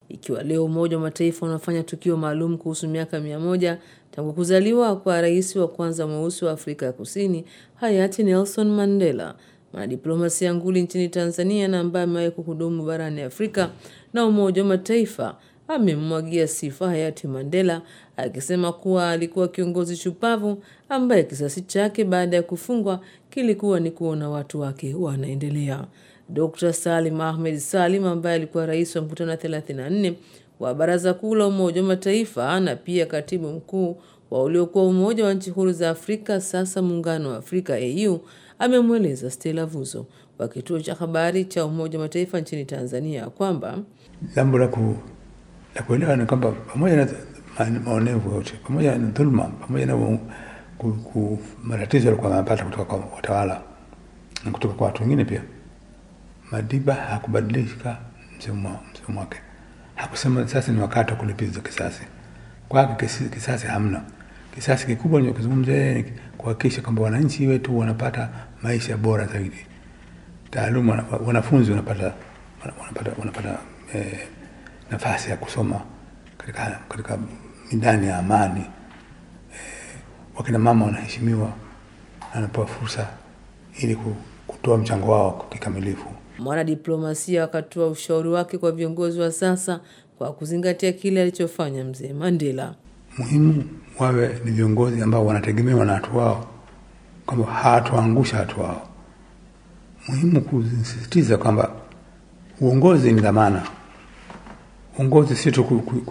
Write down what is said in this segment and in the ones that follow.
ikiwa leo Umoja wa Mataifa unafanya tukio maalum kuhusu miaka mia moja tangu kuzaliwa kwa rais wa kwanza mweusi wa Afrika ya Kusini hayati Nelson Mandela, mwanadiplomasia nguli nchini Tanzania na ambaye amewahi kuhudumu barani Afrika na Umoja wa Mataifa amemmwagia sifa hayati Mandela akisema kuwa alikuwa kiongozi shupavu ambaye kisasi chake baada ya kufungwa kilikuwa ni kuona watu wake wanaendelea. Dr. Salim Ahmed Salim ambaye alikuwa rais wa mkutano wa 34 wa Baraza Kuu la Umoja wa Mataifa na pia katibu mkuu wa uliokuwa Umoja wa Nchi Huru za Afrika, sasa Muungano wa Afrika AU, amemweleza Stella Vuzo wa kituo cha habari cha Umoja wa Mataifa nchini Tanzania kwamba jambo la ku la kuelewa ni kwamba pamoja na maonevu yote, pamoja na dhuluma, pamoja na matatizo alikuwa anapata kutoka kwa watawala na kutoka kwa watu wengine pia, Madiba hakubadilika msimamo wake. Hakusema sasa ni wakati wa kulipiza kisasi. Kwake kisasi hamna. Kisasi kikubwa ninachozungumzia ni kuhakikisha kwamba wananchi wetu wanapata maisha bora zaidi, taaluma, wanafunzi wanapata wanapata, wanapata eh, nafasi ya kusoma katika, katika midani ya amani eh, wakina mama wanaheshimiwa, anapewa fursa ili kutoa mchango wao kikamilifu. Mwanadiplomasia akatoa ushauri wake kwa viongozi wa sasa kwa kuzingatia kile alichofanya mzee Mandela. Muhimu wawe ni viongozi ambao wanategemewa na watu wao, kwamba hawatuangusha watu wao. Muhimu kusisitiza kwamba uongozi ni dhamana. Uongozi si tu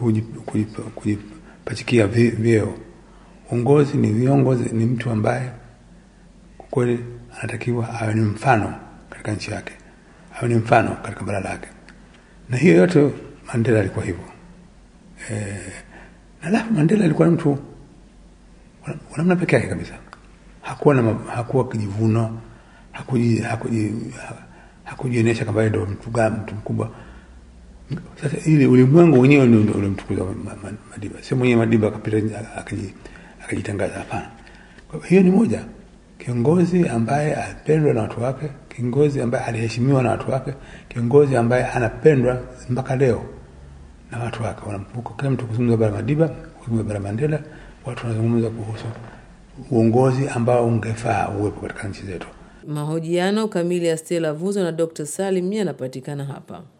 kujipachikia vyeo. Uongozi ni viongozi, ni mtu ambaye kwa kweli anatakiwa awe ni mfano katika nchi yake, awe ni mfano katika bara lake, na hiyo yote Mandela alikuwa hivyo e, na alafu Mandela alikuwa mtu wa namna peke yake kabisa. Hakuwa na hakuwa kijivuno, hakuji hakuji hakujionyesha kama yeye ndio mtu gani, mtu mkubwa. Sasa ili ulimwengu wenyewe ndio ulimtukuza Madiba, sio mwenyewe Madiba akapita akajitangaza. Hapana. Kwa hiyo ni moja kiongozi ambaye alipendwa na watu wake, kiongozi ambaye aliheshimiwa na watu wake, kiongozi ambaye anapendwa mpaka leo na watu wake. Wanamkumbuka kila mtu kuzungumza bara Madiba, kuzungumza bara Mandela, watu wanazungumza kuhusu uongozi ambao ungefaa uwepo katika nchi zetu. Mahojiano kamili ya Stella Vuzo na Dr. Salim yanapatikana hapa.